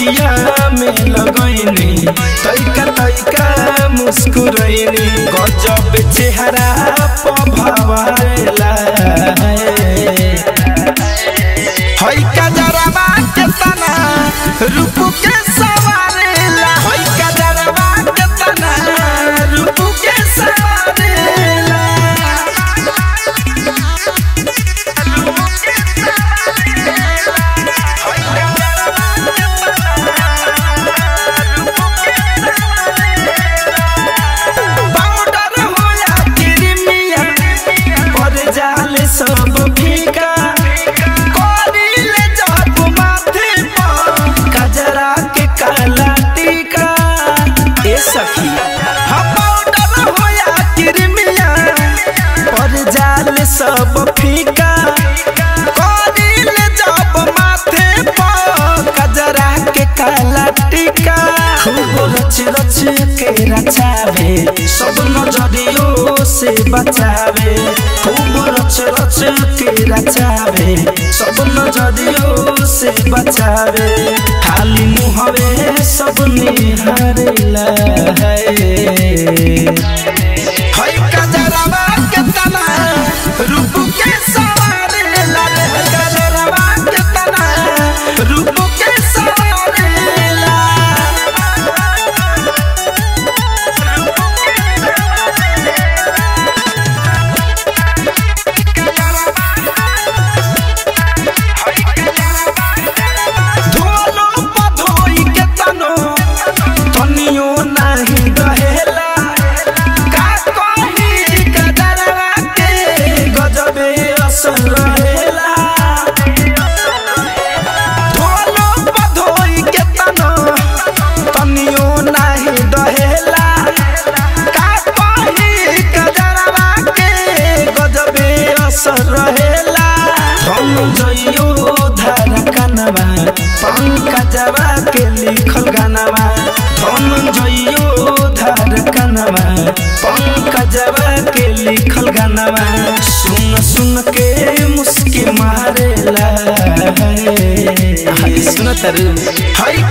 अखिया में लगैनी तैका तैका मुस्कुरैनी गजब चेहरा पभावेला हई कजरवा के तना रूप के सवारेला हई कजरवा के तना रूप के सवारेला पाउडर होया क्रीमिया पर जाले सब फीका कोरिले जब माथे पर कजरा के काला टीका ए सखी हा पाउडर होया क्रीमिया पर जाले सब फीका कोरिले जब माथे पर कजरा के काला टीका खूब रच रच के रचावे सब नजरियों से बचावे खूब रच रच के रचावे सब नजरियों से बचावे खाली मुहवे सब निहारेला है हई कजरवा के तना रूप के सवारेला रे कजरवा के तना रूप के सवारेला धोलो पधोई के तनो तनियो नाही रहेला का कही कदरवा के गजबे असर रहेला धोलो पधोई के तनो तनियो नाही रहेला का कही कदरवा के गजबे असर रहेला हम जइयो धार कनवा पंकजवा के लिखल गानवा हम जइयो धार कनवा पंकजवा के लिखल गानवा सुन सुन के मुस्की मारेला हाय सुन तरु हाय